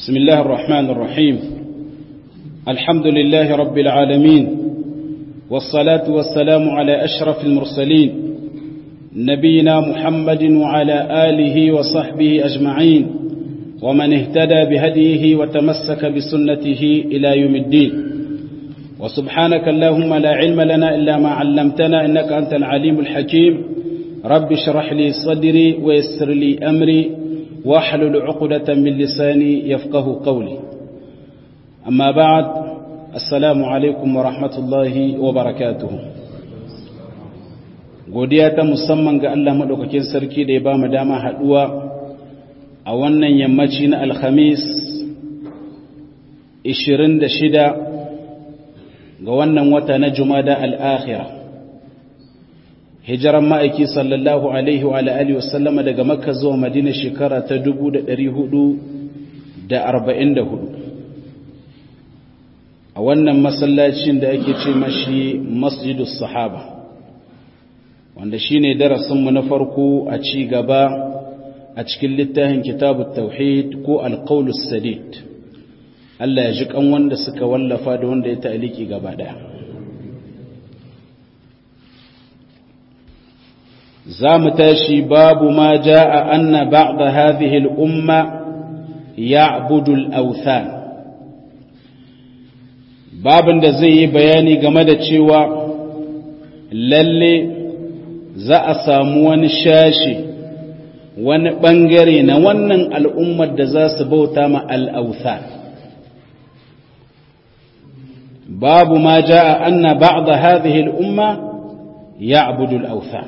بسم الله الرحمن الرحيم الحمد لله رب العالمين والصلاة والسلام على أشرف المرسلين نبينا محمد وعلى آله وصحبه أجمعين ومن اهتدى بهديه وتمسك بسنته إلى يوم الدين وسبحانك اللهم لا علم لنا إلا ما علمتنا إنك أنت العليم الحكيم رب اشرح لي صدري ويسر لي أمري واحلل عقدة من لساني يفقه قولي أما بعد السلام عليكم ورحمة الله وبركاته godiya ta musamman ga Allah maɗaukakin sarki da ya ba mu dama haɗuwa a wannan yammaci na alhamis 26 ga wannan wata na jumada al'akhira hijiran ma'aiki sallallahu alaihi wa alihi wasallama daga makka zuwa madina shekara ta 444 a wannan masallacin da ake ce mashi masjidus sahaba wanda shine darasinmu na farko a ci gaba a cikin littafin kitabut tauhid ko alqaulus sadid Allah ya ji kan wanda suka wallafa da wanda ya ta'aliki gaba daya za mu tashi babu ma ja'a anna ba'da hadhihi al-umma ya'budu al-awthan babin da zai yi bayani game da cewa lalle za a samu wani shashi wani bangare na wannan al'ummar da za su bauta ma al-awthan babu ma ja'a anna ba'da hadhihi al-umma ya'budu al-awthan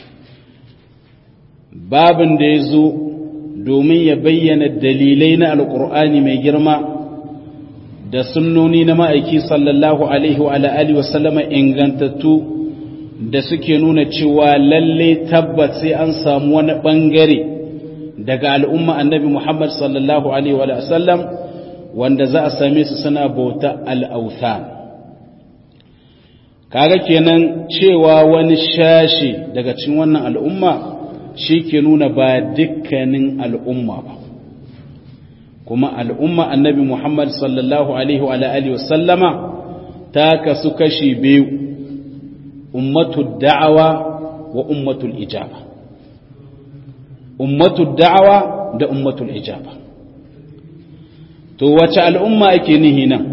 babin da ya zo domin ya bayyana dalilai na alkur'ani mai girma da sunnoni na ma'aiki sallallahu alaihi wa alihi wasallama ingantattu da suke nuna cewa lalle tabbat sai an samu wani bangare daga al'umma annabi Muhammad sallallahu alaihi wa sallam wanda za a same su suna bauta al'authan kaga kenan cewa wani shashi daga cikin wannan al'umma shi ke nuna ba dukkanin al'umma ba kuma al'umma annabi Muhammad sallallahu Alaihi wa Alaihi wasallama ta kasu kashi biyu ummatul da'awa wa ummatul ijaba ummatul da'awa da ummatul ijaba to wace al'umma ake nihi nan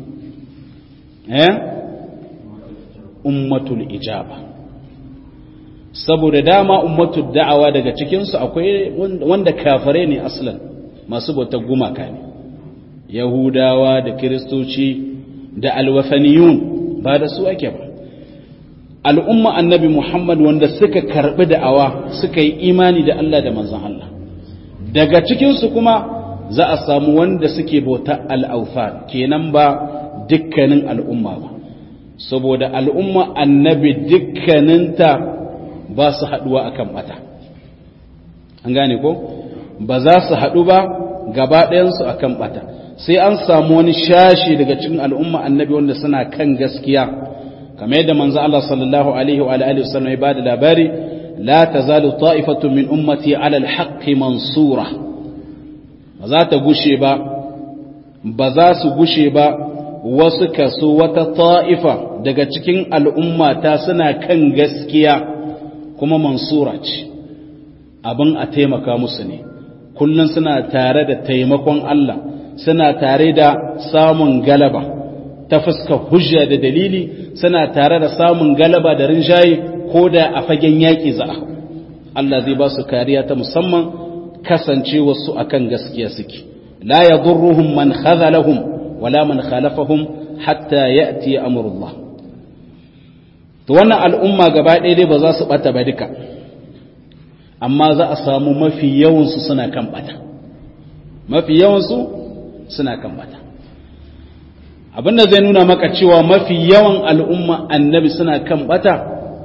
eh ummatul ijaba saboda dama ummatul da'awa daga cikinsu akwai wanda kafare ne aslan masu bautar gumaka ne yahudawa da kiristoci da alwafaniyun ba da su ake ba al'umma annabi muhammad wanda suka karbi da'awa suka yi imani da Allah da manzon Allah daga cikinsu kuma za a samu wanda suke bautar al'aufa kenan ba dukkanin al'umma ba saboda al'umma annabi dukkaninta ba su haɗuwa a kan ɓata an gane ko ba za su haɗu ba gaba ɗayansu a kan ɓata sai an samu wani shashi daga cikin al'umma annabi wanda suna kan gaskiya kamar yadda manzo Allah sallallahu alaihi wa alihi wasallam ya bada labari la tazalu ta'ifatu min ummati ala al-haqqi mansura ba za ta gushe ba ba za su gushe ba wasu kaso wata ta'ifa daga cikin al'umma ta suna kan gaskiya kuma mansura ce abin a taimaka musu ne kullum suna tare da taimakon Allah suna tare da samun galaba ta fuska hujja da dalili suna tare da samun galaba da rinjaye ko da a fagen yaƙi za a Allah zai ba su kariya ta musamman kasance wasu akan gaskiya suke la yadurruhum man khazalahum wala man khalafahum hatta ya'ti amrullah to wannan al'umma gaba ɗaya dai ba za su ɓata ba duka amma za a samu mafi yawansu suna kan ɓata mafi yawansu suna kan ɓata abinda zai nuna maka cewa mafi yawan al'umma annabi suna kan ɓata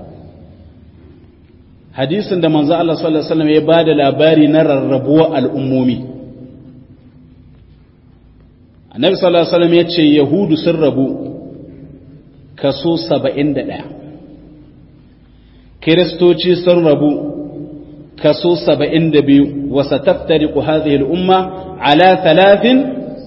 hadisin da manzo Allah sallallahu alaihi wasallam ya bada labari na rarrabuwa al'ummomi annabi sallallahu alaihi wasallam ya ce yahudu sun rabu kaso saba'in da ɗaya kiristoci sun rabu kaso saba'in da biyu wasa taftari ku hadhihi al'umma ala talatin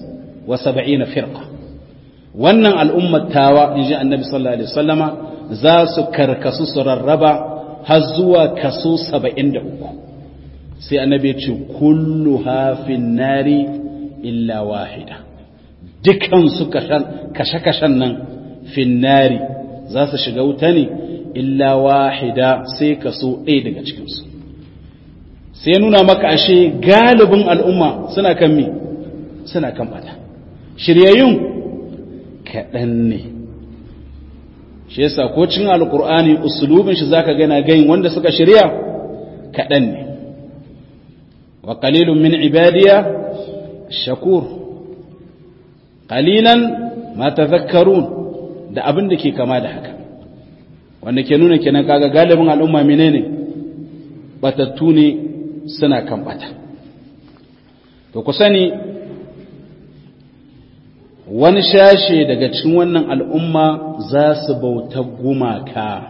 wa sab'ina firqa wannan al'ummar tawa inji annabi sallallahu alaihi wasallama za su karkasu su rarraba har zuwa kaso 73 sai annabi ya ce kullu hafin nari illa wahida dukan su kashe-kashen nan finnari za su shiga wuta ne illa wahida sai kaso ɗaya daga cikinsu sai nuna maka ashe galibin al'umma suna kan mi suna kan bata shiryayyun kaɗan ne shi yasa ko cin alkur'ani usulubin shi zaka gana gayin wanda suka shirya kaɗan ne wa qalilun min ibadiya shakur qalilan ma tadhakkarun da abin da ke kama da haka wanda ke nuna kenan kaga galibin al'umma menene batattu ne suna kan bata to ku sani wani shashe daga cikin wannan al'umma za su bauta gumaka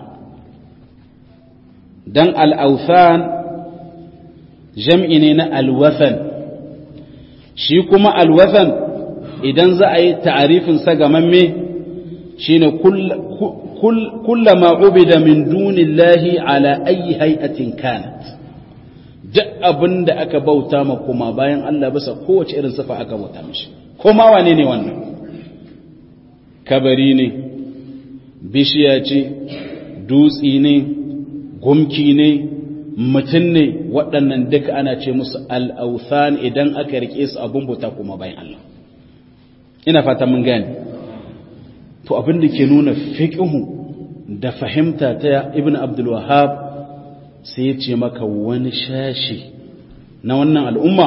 don al'authan jam'i ne na alwathan shi kuma alwathan idan za a yi ta'arifinsa gamamme shi ne kullama ubida min dunillahi ala ayi hay'atin kanat duk abin da aka bauta ma kuma bayan Allah bisa kowace irin sifa aka bauta mishi kuma wane ne wannan kabari ne bishiya ce dutsi ne gumki ne mutum ne waɗannan duka ana ce musu al'authan idan aka rike su abin bauta kuma bayan Allah ina fata mun gane to abin da ke nuna fiƙihu da fahimta ta ibn abdul wahab sai ya ce maka wani shashi na wannan al'umma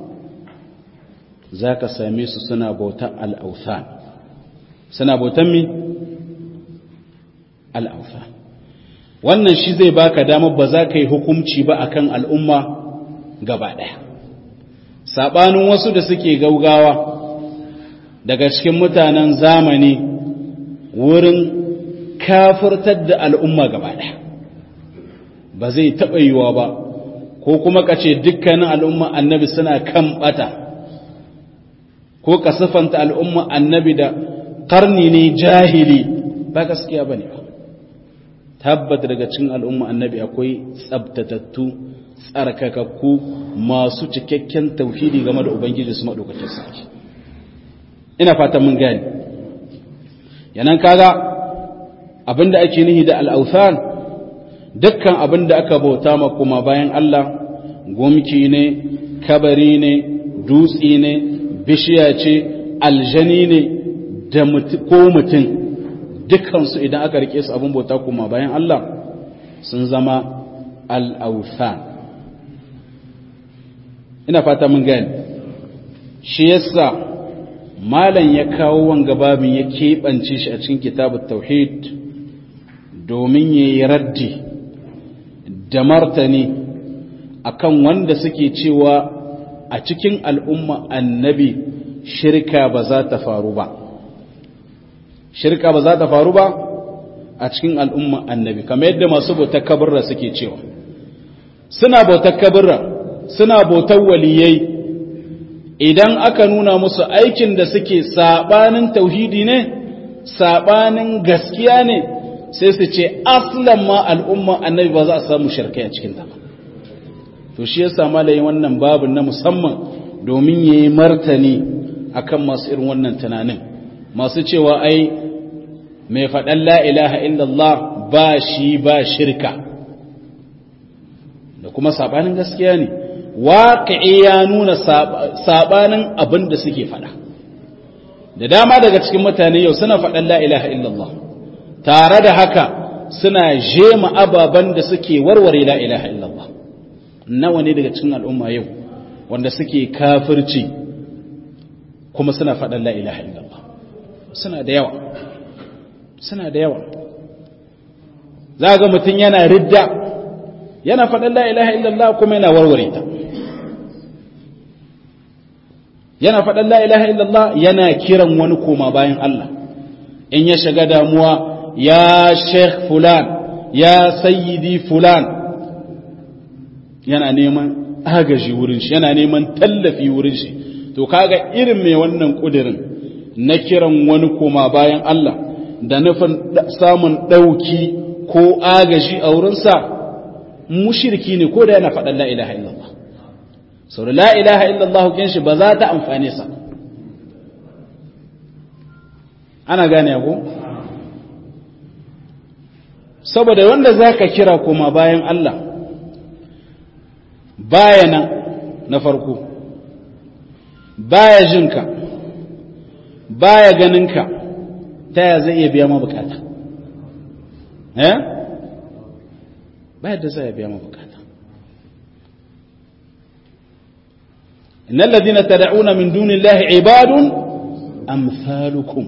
za ka same su suna bautan al'authan suna bautan mi? al'authan wannan shi zai baka damar ba za ka yi hukumci ba akan al'umma gaba ɗaya saɓanin wasu da suke gaugawa daga cikin mutanen zamani wurin kafirtar da al'umma gaba ɗaya ba zai taɓa yiwa ba ko kuma ka ce dukkanin al'umma annabi suna kan ɓata ko ka siffanta al'umma annabi da ƙarni ne jahili ba gaskiya ba ne ba tabbata daga cikin al'umma annabi akwai tsabtatattu tsarkakakku masu cikakken tauhidi game da ubangiji su maɗaukacin sarki ina fatan mun gani yanan kaga abinda ake nihi da al'authan dukkan abinda aka bauta ma kuma bayan Allah gumki ne kabari ne dutsi ne bishiya ce aljani ne da ko mutum dukansu idan aka rike su abin bauta kuma bayan Allah sun zama al'authan ina fata mun gani shi yasa malam ya kawo wanga babin ya keɓance shi a cikin kitabun tauhid domin ya yi raddi da martani akan wanda suke cewa a cikin al'umma annabi shirka ba za ta faru ba shirka ba za ta faru ba a cikin al'umma annabi kamar yadda masu bautar kabarra suke cewa suna bautar kabarra suna bautar waliyai idan aka nuna musu aikin da suke sabanin tauhidi ne sabanin gaskiya ne sai su ce aslan ma al'umma annabi ba za a samu shirkai a cikin ta ba to shi yasa malayin wannan babin na musamman domin yayi martani akan masu irin wannan tunanin masu cewa ai mai faɗan la ilaha illallah ba shi ba shirka da kuma sabanin gaskiya ne waƙi ya nuna sabanin abin da suke faɗa da dama daga cikin mutane yau suna faɗan la ilaha illallah tare da haka suna jema ababen da suke warware la ilaha illallah nawa ne daga cikin al'umma yau wanda suke kafirci kuma suna faɗan la ilaha illallah suna da yawa suna da yawa za ga mutum yana ridda yana faɗan la ilaha illallah kuma yana warware ta yana faɗan la ilaha illallah yana kiran wani koma bayan Allah in ya shiga damuwa ya sheikh fulan ya sayyidi fulan yana neman agaji wurin shi yana neman tallafi wurin shi to kaga irin mai wannan kudirin na kiran wani koma bayan Allah da nufin samun dauki ko agaji a wurinsa mushriki ne ko da yana faɗan la ilaha illallah sau da la ilaha illallah kin shi ba za ta amfane sa ana gane ko saboda wanda za ka kira koma bayan Allah baya nan na farko baya jinka baya ganinka ta ya zai iya biya ma bukata eh baya da zai biya ma bukata innal ladina tad'una min dunillahi ibadun amsalukum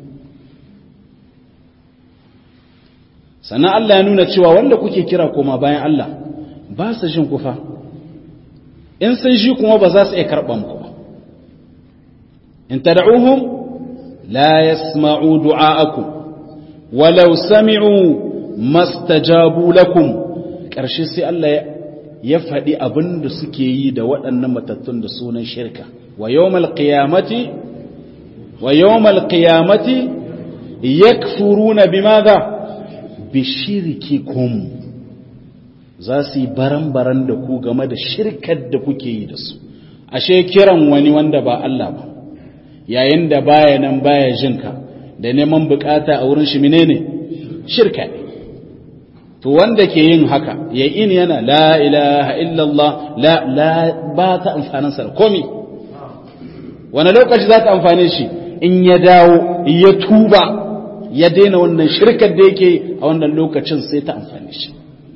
sannan Allah ya nuna cewa wanda kuke kira koma bayan Allah ba su jin kufa in sun shi kuma ba za su iya karɓa muku ba in tad'uhum la yasma'u du'a'akum walau sami'u mastajabu lakum ƙarshe sai Allah ya faɗi abin da suke yi da waɗannan matattun da sunan shirka wa yawmal qiyamati wa yawmal qiyamati yakfuruna bimadha bishirikikum za su yi baran-baran da ku game da shirkar da kuke yi da su ashe kiran wani wanda ba Allah ba yayin da baya nan baya jinka da neman bukata a wurin shi menene shirka ne to wanda ke yin haka ya in yana la ilaha illallah la la ba ta amfanin sa komi wani lokaci za ta amfane shi in ya dawo ya tuba ya daina wannan shirkar da yake a wannan lokacin sai ta amfani shi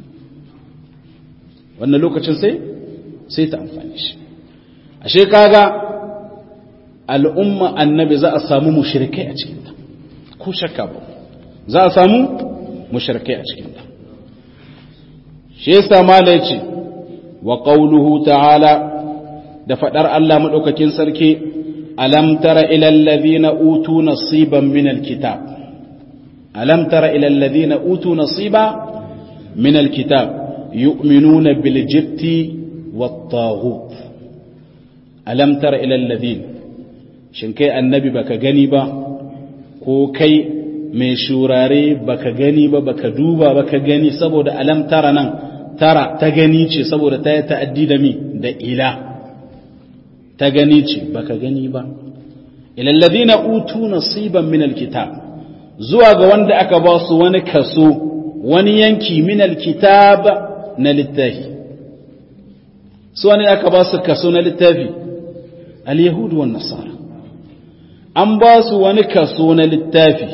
wannan lokacin sai sai ta amfani shi ashe kaga al'umma annabi za a samu mushrikai a cikinta ko shakka ba za a samu mushrikai a cikinta shi yasa mala yace wa qawluhu ta'ala da fadar Allah madaukakin sarki alam tara ila alladhina utu nasiban min alkitab ألم تر إلى الذين أوتوا نصيبا من الكتاب يؤمنون بالجبت والطاغوت ألم تر إلى الذين شنكي النبي بك جنبا ko kai mai shurare baka gani ba baka duba baka gani saboda alam tara nan tara ta gani ce saboda ta yi ta'addi da mi da ila ta gani ce baka gani ba ilallazina utu nasiban min alkitab zuwa ga wanda aka ba su wani kaso wani yanki min alkitab na littafi su wani aka ba su kaso na littafi al-yahudu wan nasara an ba su wani kaso na littafi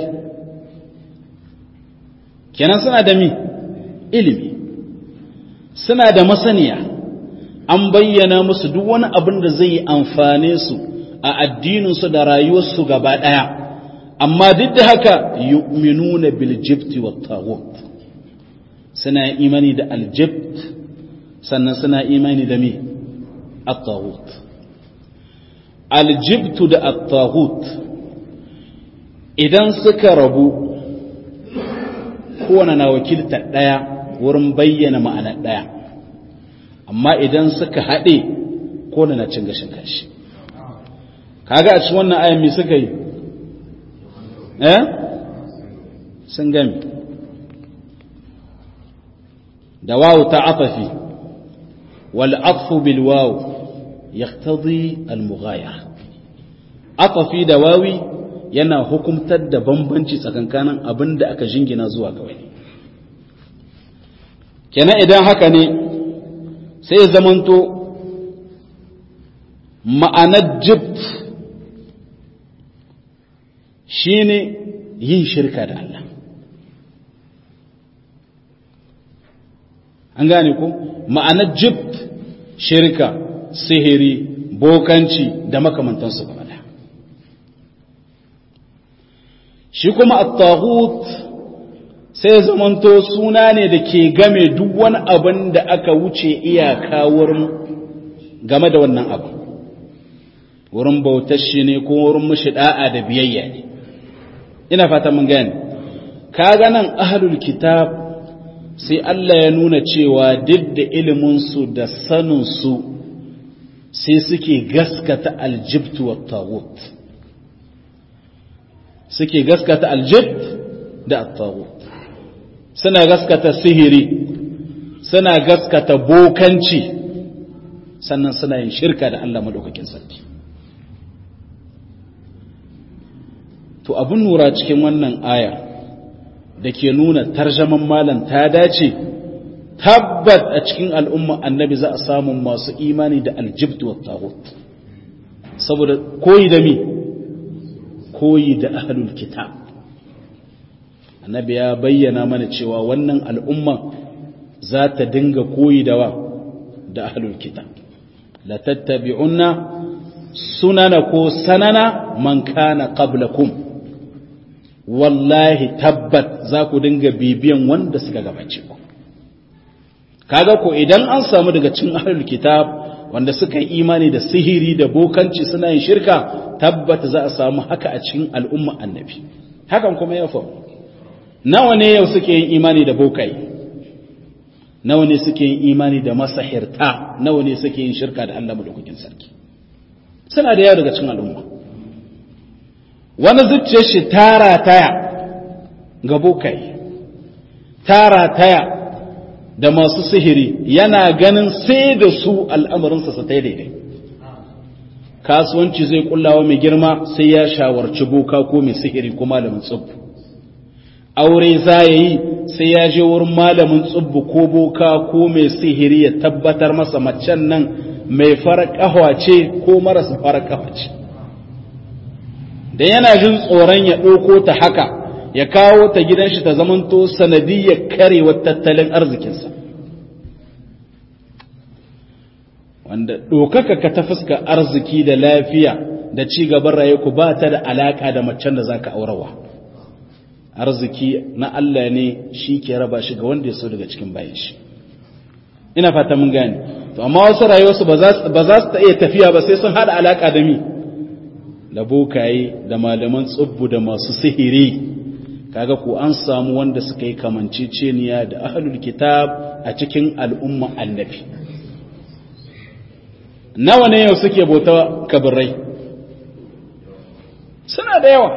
kenan suna da mi ilimi suna da masaniya an bayyana musu duk wani abin da zai amfane su a addininsu da rayuwarsu gaba ɗaya amma duk da haka yu'minuna bil jibti wat taghut suna imani da aljibt sannan suna imani da me at-taghut aljibtu da at-taghut idan suka rabu kowane na wakilta ɗaya wurin bayyana ma'anar ɗaya amma idan suka haɗe kowane na cin gashin kanshi kaga a cikin wannan ayan me suka yi eh sun gami da wawu ta atafi wal atfu bil wawu yaqtadi al mughayara atafi da wawi yana hukumtar da bambanci tsakankanin abin da aka jingina zuwa ga wani kenan idan haka ne sai ya zamanto ma'anar jibt shine yin shirka da Allah an gane ko ma'anar jibt shirka sihiri bokanci da makamantansu gaba da shi kuma at-taghut sai zamanto suna ne da ke game duk wani abin da aka wuce iyaka wurin game da wannan abu wurin bautar shi ne ko wurin mashi da'a da biyayya ne ina fata mun gane kaga nan ahlul kitab sai Allah ya nuna cewa duk da ilimin su da sanin su sai suke gaskata aljibt wa tagut suke gaskata aljibt da tagut suna gaskata sihiri suna gaskata bokanci sannan suna yin shirka da Allah madaukakin sarki to abin nura cikin wannan aya da ke nuna tarjaman malam ta dace tabbat a cikin al'umma annabi za a samu masu imani da aljibtu wa tagut saboda koyi da mi koyi da ahlul kitab annabi ya bayyana mana cewa wannan al'umma za ta dinga koyi da wa da ahlul kitab la tattabi'unna sunana ko sanana man kana qablakum wallahi tabbat za ku dinga bibiyan wanda suka gabace ku kaga ko idan an samu daga cikin ahlul kitab wanda suka yi imani da sihiri da bokanci suna yin shirka tabbata za a samu haka a cikin al'umma annabi hakan kuma ya faru nawa ne yau suke yin imani da bokai nawa ne suke yin imani da masahirta nawa ne suke yin shirka da Allah madaukakin sarki suna da yawa daga cikin al'umma wani zuciyar shi tara taya ga bokai tara taya da masu sihiri yana ganin sai da su al'amarinsa su ta daidai kasuwanci zai kullawa mai girma sai ya shawarci boka ko mai sihiri ko malamin tsubbu aure za ya yi sai ya je wurin malamin tsubbu ko boka ko mai sihiri ya tabbatar masa macen nan mai fara ce ko marasa fara ce da yana jin tsoron ya ɗauko ta haka ya kawo ta gidan shi ta zamanto sanadiyyar karewar tattalin arzikinsa wanda ɗaukaka ka ta fuska arziki da lafiya da ci gaban raye ku ba ta da alaƙa da macen da za ka aurawa arziki na Allah ne shi ke raba shi ga wanda ya so daga cikin bayan shi ina fata mun gane to amma wasu rayuwarsu ba za su ta iya tafiya ba sai sun haɗa alaƙa da mi da bokaye da malaman tsubbu da masu sihiri kaga ko an samu wanda suka yi kamanceceniya da ahlul kitab a cikin al'umma annabi nawa ne yau suke bauta kabirai suna da yawa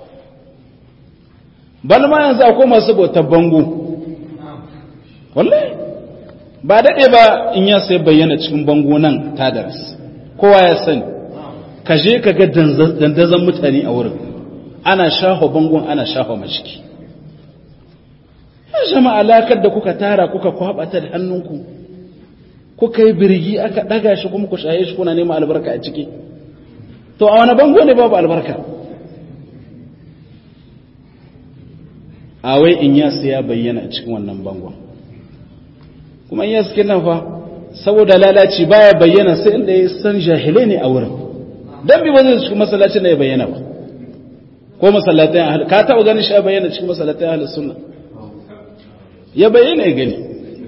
bal ma yanzu akwai masu bautar bango wallahi ba daɗe ba in ya sai bayyana cikin bango nan tadaras kowa ya sani ka je ka ga dandazon mutane a wurin ana shaho bangon ana shaho mashiki ya jama alakar da kuka tara kuka kwabata da hannunku kuka yi birgi aka daga shi kuma ku shaye shi kuna neman albarka a ciki to a wani bango ne babu albarka a wai in ya ya bayyana a cikin wannan bangon kuma in ya suke nan fa saboda lalaci baya bayyana sai inda ya san jahilai ne a wurin dan bi ba zai cikin masallacin da ya bayyana ba ko masallatai ahli ka taɓa ganin shi ya bayyana cikin masallatai ahli sunna ya bayyana ya gani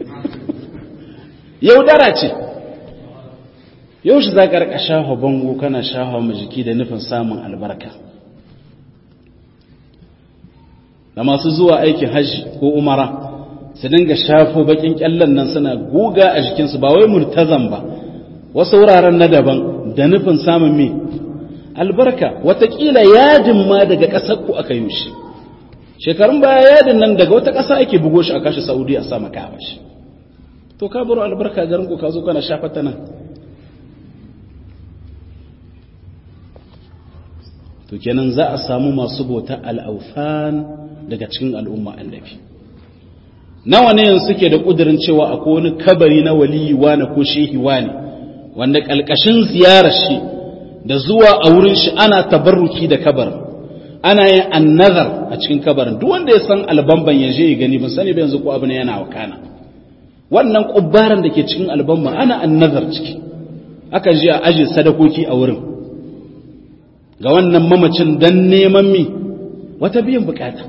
yaudara ce yau shi za ka rika shafa bango kana shafa ma jiki da nufin samun albarka da masu zuwa aikin hajji ko umara su dinga shafo bakin kyallan nan suna guga a jikinsu ba wai murtazan ba wasu wuraren na daban da nufin samun me albarka watakila yadin ma daga ƙasar ku aka yi shi shekarun baya yadin nan daga wata ƙasa ake bugo shi a kashi saudi a sama ka shi to ka baro albarka garin ku ka zo kana shafata nan to kenan za a samu masu bauta al'aufan daga cikin al'umma annabi nawa ne yanzu suke da ƙudurin cewa akwai wani kabari na waliyi wane ko shehi wane wanda ƙalƙashin ziyarar shi da zuwa a wurin shi ana tabarruki da kabarin ana yin annazar a cikin kabarin duk wanda ya san albamban ya je ya gani ban sani ba yanzu ko abu ne yana wakana wannan kubbaran da ke cikin albamban ana annazar ciki aka je a aje sadakoki a wurin ga wannan mamacin dan neman mi wata biyan bukata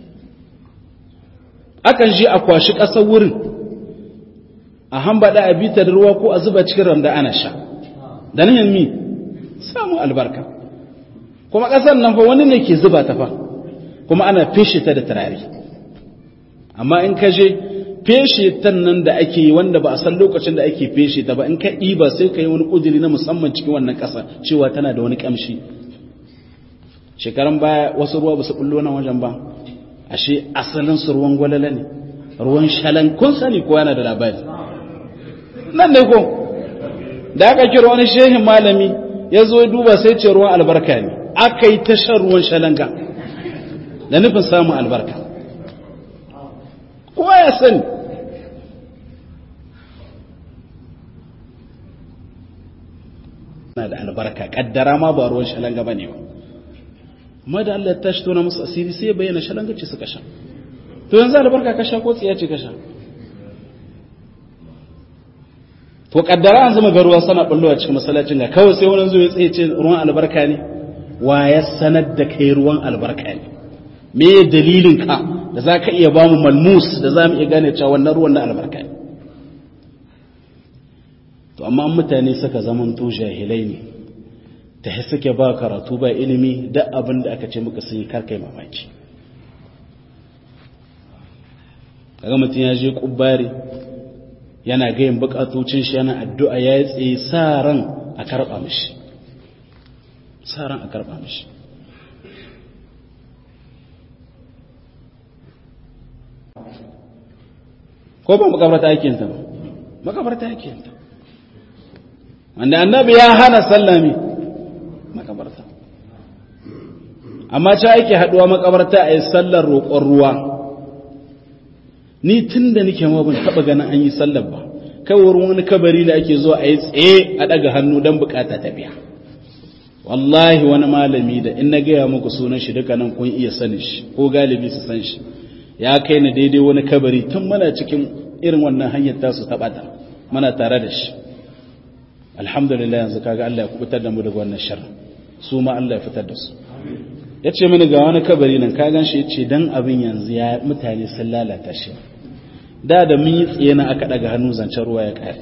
akan je a kwashi ƙasar wurin a hambada a bita da ruwa ko a zuba cikin randa ana sha da nan mi samu albarka kuma ƙasar nan fa wani ne ke zuba ta fa kuma ana fishe ta da turare amma in ka je feshe tan nan da ake yi wanda ba a san lokacin da ake feshe ta ba in ka ɗiba sai ka yi wani ƙudiri na musamman cikin wannan ƙasa cewa tana da wani ƙamshi shekaran baya wasu ruwa ba su ɓullo nan wajen ba ashe asalin su ruwan gwalala ne ruwan shalan kun sani ko yana da labari nan ne ko da aka kira wani shehin malami ya zo duba sai ce ruwan albarka ne aka yi tashar ruwan shalanga da nufin samun albarka kowa ya sani na da albarka kaddara ma ba ruwan shalanga ba ne ba amma da Allah ta shi tona musu asiri sai bayyana shalanga ce suka sha to yanzu albarka ka sha ko tsiya ce ka sha to kaddara an zama garuwa sana bullowa cikin masallacin ga kawai sai wani zuwa ya tsaye ce ruwan albarka ne wa ya sanar da kai ruwan albarka ne me dalilin ka da za ka iya ba mu malmus da za mu iya gane cewa wannan ruwan na albarka ne to amma mutane suka zamanto jahilai ne ta suke ba karatu ba ilimi da abin da aka ce muka sun yi karkai mamaki kaga mutum ya je kubbari yana gayin bukatocin shi yana addu'a ya yi tsaye sa ran a karɓa mishi sa ran a karɓa mishi ko ba makabarta aikinta ba makabarta aikinta wanda annabi ya hana sallami makabarta amma ta ake haduwa makabarta a yi sallar roƙon ruwa ni tun da nike ma ban taɓa ganin an yi sallar ba kawai wani kabari da ake zuwa a yi tsaye a ɗaga hannu don bukata ta biya wallahi wani malami da in na gaya muku sunan shi duka nan kun iya sanin shi ko galibi su san shi ya kai ni daidai wani kabari tun muna cikin irin wannan hanyar tasu ta ɓata muna tare da shi alhamdulillah yanzu kaga Allah ya kubutar da mu daga wannan sharri su ma Allah ya fitar da su ya ce mini ga wani kabari nan ka gan shi ya ce dan abin yanzu ya mutane sun lalata shi da da mun yi tsaye na aka daga hannu zancen ruwa ya kare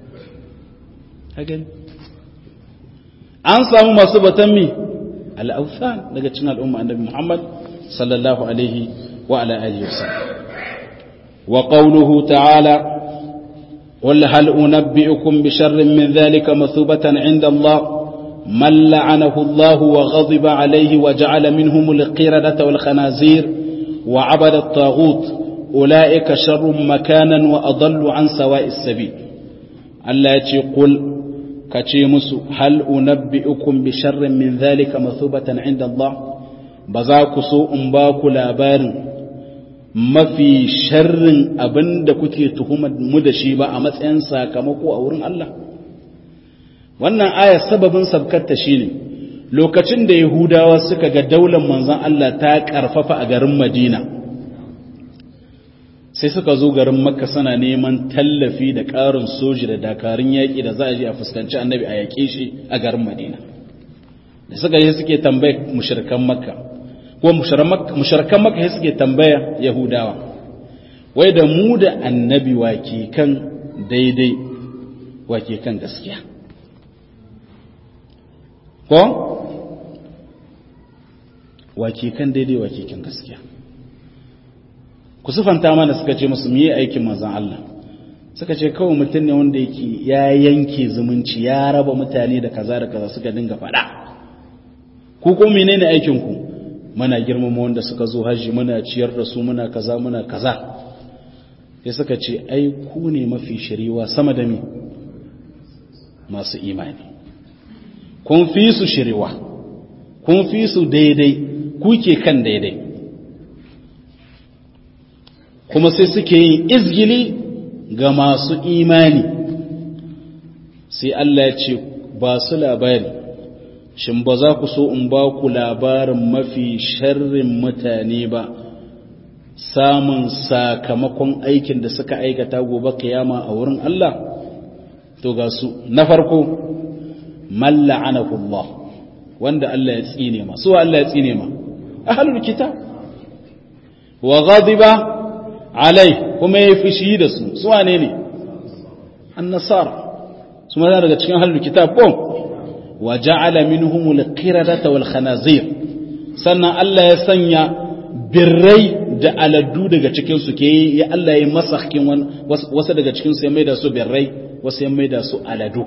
an samu masu batan mi al'ausan daga cin al'umma annabi Muhammad sallallahu alaihi wa ala alihi wasallam wa qawluhu ta'ala قل هل أنبئكم بشر من ذلك مثوبة عند الله من لعنه الله وغضب عليه وجعل منهم القردة والخنازير وعبد الطاغوت أولئك شر مكانا وأضل عن سواء السبيل ألا قل كتيمس هل أنبئكم بشر من ذلك مثوبة عند الله بذاك سوء باك لابار mafi sharrin abin da kuke tuhumar mu da shi ba a matsayin sakamako a wurin Allah wannan aya sababin sabkarta shine lokacin da yahudawa suka ga daular manzon Allah ta karfafa a garin Madina sai suka zo garin Makka suna neman tallafi da ƙarin soji da dakarun yaƙi da za a je a fuskanci annabi a yaƙe shi a garin Madina da suka yi suke tambaye mushrikan Makka ko mushrikan Makka suke tambaya Yahudawa wai da mu da annabi wake kan daidai wake kan gaskiya ko wake kan daidai wake kan gaskiya ku sufanta mana suka ce musu miye aikin manzon Allah suka ce kawai mutum ne wanda yake ya yanke zumunci ya raba mutane da kaza da kaza suka dinga faɗa ku ko menene aikin ku muna girmama wanda suka zo haji muna ciyar da su muna kaza muna kaza sai suka ce ai ku ne mafi shiriwa sama da mi masu imani kun fi su shiriwa kun fi su daidai kuke kan daidai kuma sai suke yin izgili ga masu imani sai Allah ya ce ba su labari shin ba za ku so in ba ku labarin mafi sharrin mutane ba samun sakamakon aikin da suka aikata gobe kiyama a wurin Allah to ga su na farko man la'anahu Allah wanda Allah ya tsine ma su Allah ya tsine ma ahlul kitab wa ghadiba alai kuma ya fushi da su su wane ne annasara su ma daga cikin ahlul kitab ko wa ja'ala minhum al-qiradata wal khanazir sannan Allah ya sanya birrai da aladdu daga cikinsu ke ya Allah ya masa hakin wasu daga cikinsu ya maida su birrai wasu ya maida su aladu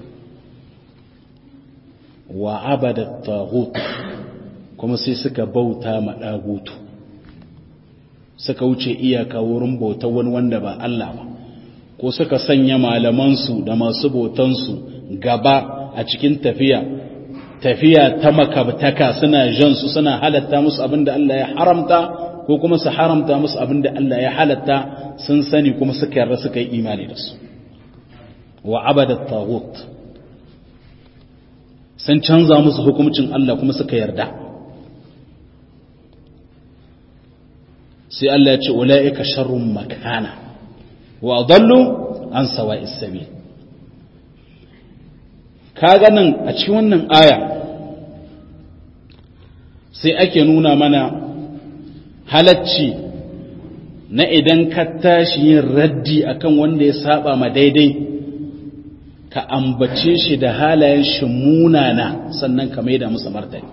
wa abada taghut kuma sai suka bauta ma dagutu suka wuce iyaka wurin bautar wani wanda ba Allah ba ko suka sanya malamansu da masu bautansu gaba a cikin tafiya tafiya ta makabtaka suna jan su suna halatta musu abinda Allah ya haramta ko kuma su haramta musu abinda Allah ya halatta sun sani kuma suka yarda suka yi imani da su wa abada taghut sun canza musu hukuncin Allah kuma suka yarda sai Allah ya ce ulaika sharrun makana wa adallu an sawa'is sabil kaga nan a cikin wannan aya sai ake nuna mana halacci na idan ka tashi yin raddi akan wanda ya saba ma daidai ka ambace shi da halayen shi munana sannan ka maida musu martani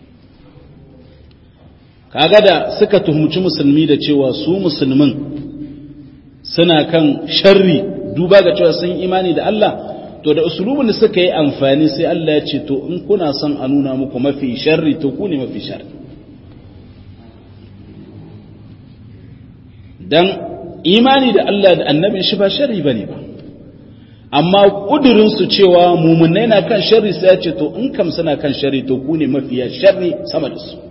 kaga da suka tuhumci musulmi da cewa su musulmin suna kan sharri duba ga cewa sun imani da Allah to da usulubin da suka yi amfani sai Allah ya ce to in kuna son a nuna muku mafi sharri to ku ne mafi sharri dan imani da Allah da annabin shi ba sharri bane ba amma kudirin su cewa mumunai na kan sharri sai ya ce to in kam suna kan sharri to ku ne mafiya sharri sama da su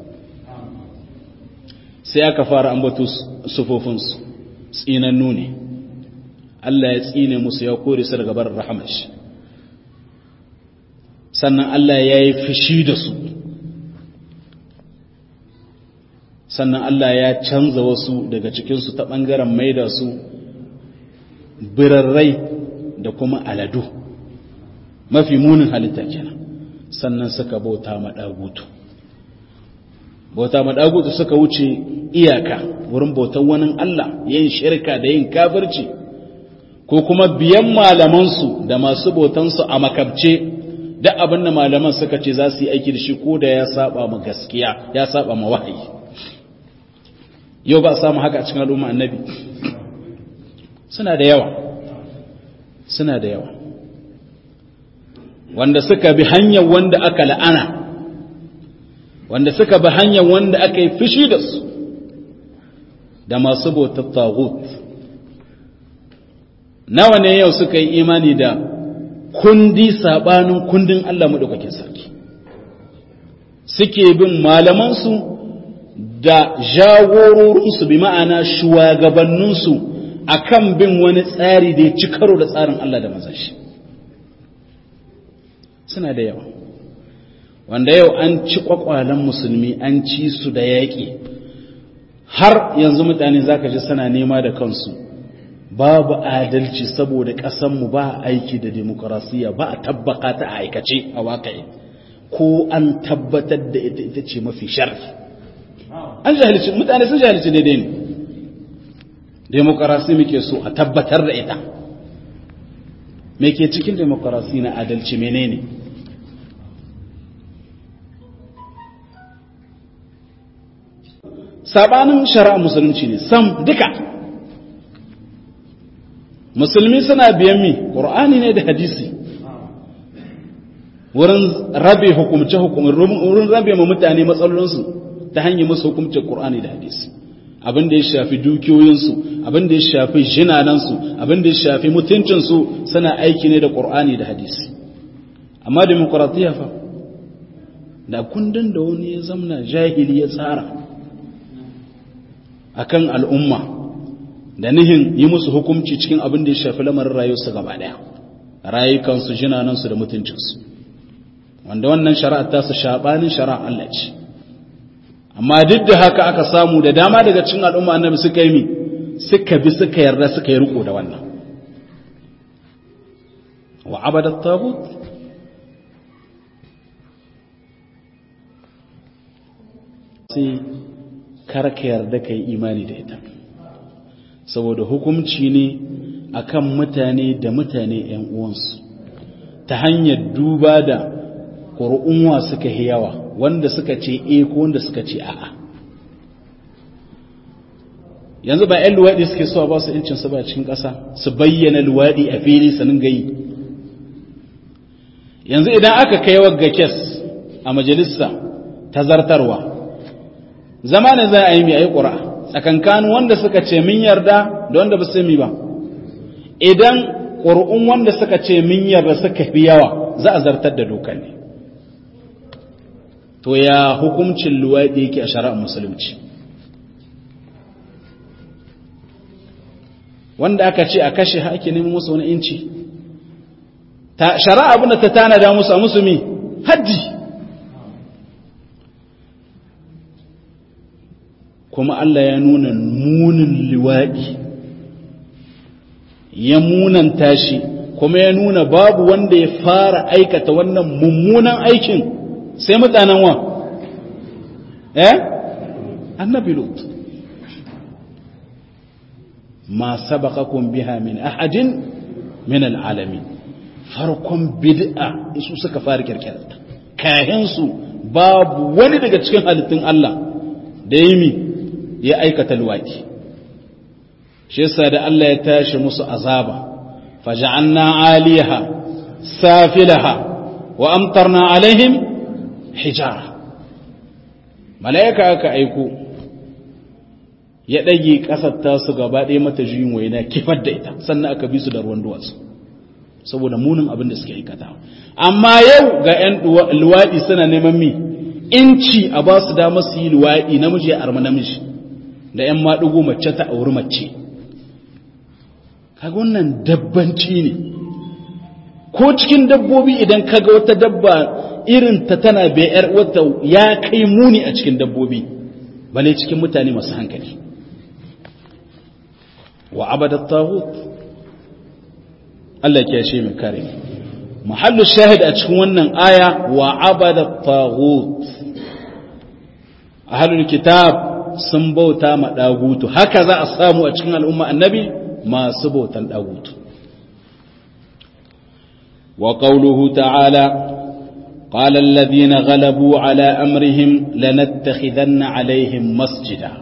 sai aka fara ambato sufofin su tsinannu ne Allah ya tsine musu ya kore su daga barin rahamar shi sannan Allah ya yi fushi da su sannan Allah ya canza wasu daga cikinsu ta ɓangaren maida su birarrai da kuma aladu mafi munin halitta kenan sannan suka bauta maɗagutu bauta maɗagutu suka wuce iyaka wurin bautan wani Allah yin shirka da yin kafirci ko kuma biyan malamansu da masu bautansu a makabce duk abin da malaman suka ce za su yi aiki da shi ko da ya saba ma gaskiya ya saba ma wahayi yau ba samu haka a cikin al'umma annabi suna da yawa suna da yawa wanda suka bi hanyar wanda aka la'ana wanda suka bi hanyar wanda aka yi fushi da su da masu bautar tagut nawa ne yau suka yi imani da kundi sabanin kundin Allah maɗaukakin sarki suke bin malamansu da jagororinsu bi ma'ana shugabanninsu akan bin wani tsari da ya ci karo da tsarin Allah da mazashi suna da yawa wanda yau an ci kwakwalen musulmi an ci su da yaƙi har yanzu mutane zaka ji suna nema da kansu babu adalci saboda ƙasanmu ba aiki da demokarasiya ba a tabbaka ta a aikace a waƙa'i ko an tabbatar da ita ita ce mafi sharfi an jahilci mutane sun jahilci daidai ne demokarasi muke so a tabbatar da ita me ke cikin demokarasi na adalci menene sabanin shari'a musulunci ne sam duka musulmi suna biyan mi ƙur'ani ne da hadisi wurin rabe hukumce wurin rabe ma mutane matsalolinsu ta hanyar musu hukumce ƙur'ani da hadisi abin da ya shafi dukiyoyinsu abin da ya shafi jinanansu abin da ya shafi mutuncinsu suna aiki ne da ƙur'ani da hadisi amma demokuraɗiyya fa da kundin da wani ya zamna jahili ya tsara akan al'umma da nihin yi musu hukunci cikin abin da ya shafi lamarin rayuwarsu gaba ɗaya rayukansu jinanansu da mutuncinsu wanda wannan shari'a ta su shaɓanin shari'a Allah ce amma duk da haka aka samu da dama daga cikin al'umma annabi suka yi mi suka bi suka yarda suka yi riko da wannan wa abadat tagut sai karka yarda ka yi imani da ita saboda hukumci ne akan mutane da mutane ‘yan uwansu ta hanyar duba da ƙuri'unwa suka yi yawa wanda suka ce e ko wanda suka ce a'a yanzu ba 'yan luwaɗi suke so ba su incin su ba cikin ƙasa su bayyana luwaɗi a fili sanin gayi yanzu idan aka kai wagga kes a majalisa ta zartarwa zamanin za a yi mai a yi ƙura tsakankanin wanda suka ce min yarda da wanda ba su mi ba idan ƙuri'un wanda suka ce min yarda suka fi yawa za a zartar da dokar ne to ya hukuncin luwaɗi yake a shari'ar musulunci wanda aka ce a kashe haƙi neman musu wani inci shari'a abinda ta tanada musu a musulmi haddi kuma Allah ya nuna munin liwaɗi ya munanta shi kuma ya nuna babu wanda ya fara aikata wannan mummunan aikin sai mutanen wa eh annabi lut ma sabaqakum biha min ahadin min alalamin farkon bid'a su suka fara kirkirarta kayan su babu wani daga cikin halittun Allah da yi ya aikata luwaki shi yasa da Allah ya tashi musu azaba faja'alna 'aliyaha safilaha wa amtarna alaihim hijara malaika aka aiko ya ɗage ƙasar tasu gaba ɗaya mata juyin waina kifar da ita sannan aka bi su da ruwan duwatsu saboda munin abin da suke aikata amma yau ga 'yan luwaɗi suna neman mi inci a ba su damar su yi luwaɗi namiji ya arma namiji da 'yan maɗugo mace ta auri mace kaga wannan dabbanci ne ko cikin dabbobi idan kaga wata dabba irin ta tana bayar wata ya kai muni a cikin dabbobi bale cikin mutane masu hankali wa abadat taghut Allah ke shi mai kare muhallu shahid a cikin wannan aya wa abadat taghut ahlul kitab sun bauta ma dagutu haka za a samu a cikin al'umma annabi masu bautan dagutu wa qawluhu ta'ala قال الذين غلبوا على أمرهم لنتخذن عليهم مسجدا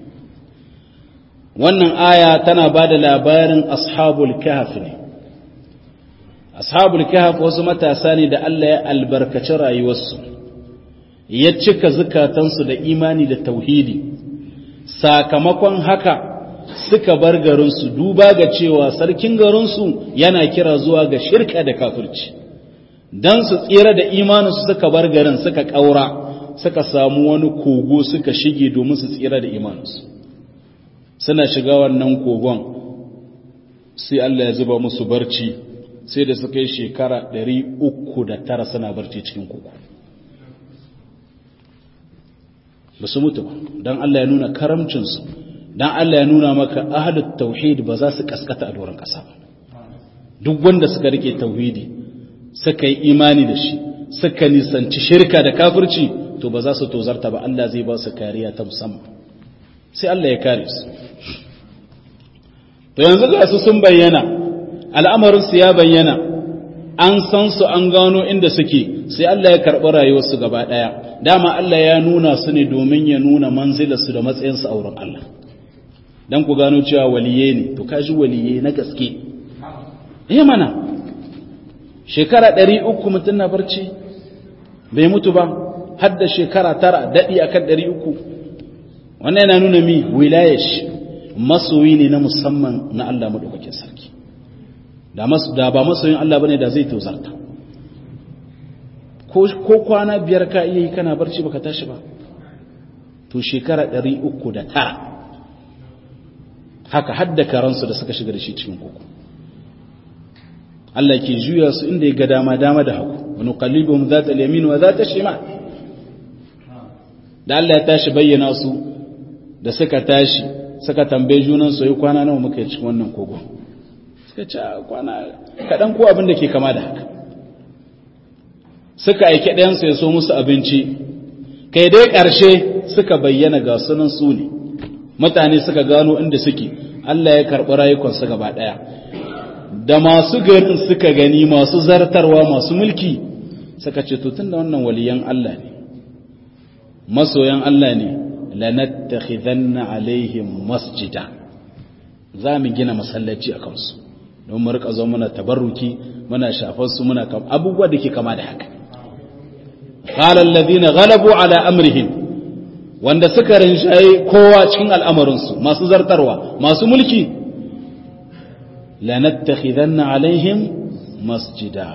wannan aya tana ba da labarin ashabul kahf ne ashabul kahf wasu matasa ne da Allah ya albarkaci rayuwarsu ya cika zukatansu da imani da tauhidi sakamakon haka suka bar garinsu duba ga cewa sarkin garinsu yana kira zuwa ga shirka da kafirci don su tsira da imaninsu suka bar garin suka ƙaura suka samu wani kogo suka shige domin su tsira da imaninsu suna shiga wannan kogon sai Allah ya zuba musu barci sai da suka yi shekara 309 suna barci cikin kogo ba su mutu ba don Allah ya nuna karamcinsu don Allah ya nuna maka ahalut tauhid ba za su kaskata a doron ƙasa ba duk wanda suka rike tauhidi suka yi imani da shi suka nisanci shirka da kafirci to ba za su tozarta ba Allah zai ba su kariya ta musamman sai Allah ya kare su to yanzu ga su sun bayyana al'amarin su ya bayyana an san su an gano inda suke sai Allah ya karɓi rayuwarsu gaba ɗaya dama Allah ya nuna su ne domin ya nuna manzilarsu da matsayinsu a wurin Allah dan ku gano cewa waliye ne to kaji waliye na gaske eh mana shekara ɗari uku mutum na barci bai mutu ba har da shekara tara daɗi akan ɗari uku wannan yana nuna mi wilayash masoyi ne na musamman na Allah maɗaukakin sarki da ba masoyin Allah bane da zai tozarta ko kwana biyar ka iya yi kana barci baka tashi ba to shekara ɗari uku da tara haka hadda karansu da suka shiga da shi cikin koko Allah ke juya su inda ya ga dama dama da hagu wani kalibin za ta yamin wa za ta shima da Allah ya tashi bayyana su da suka tashi suka tambaye junan su yi kwana nawa muka yi cikin wannan kogo suka ce kwana kaɗan ko abin da ke kama da haka suka aiki ɗayansu ya so musu abinci kai dai ƙarshe suka bayyana ga sunan su ne mutane suka gano inda suke Allah ya karɓi rayukansu gaba ɗaya da masu garin suka gani masu zartarwa masu mulki suka ce to tunda wannan waliyan Allah ne masoyan Allah ne lanattakhidanna alaihim masjida za mu gina masallaci a kansu don mu rika zo muna tabarruki muna shafar su muna kam abubuwa da ke kama da haka qala alladhina ghalabu ala amrihim wanda suka rinjaye kowa cikin al'amarinsu masu zartarwa masu mulki lanattakhidanna alaihim masjida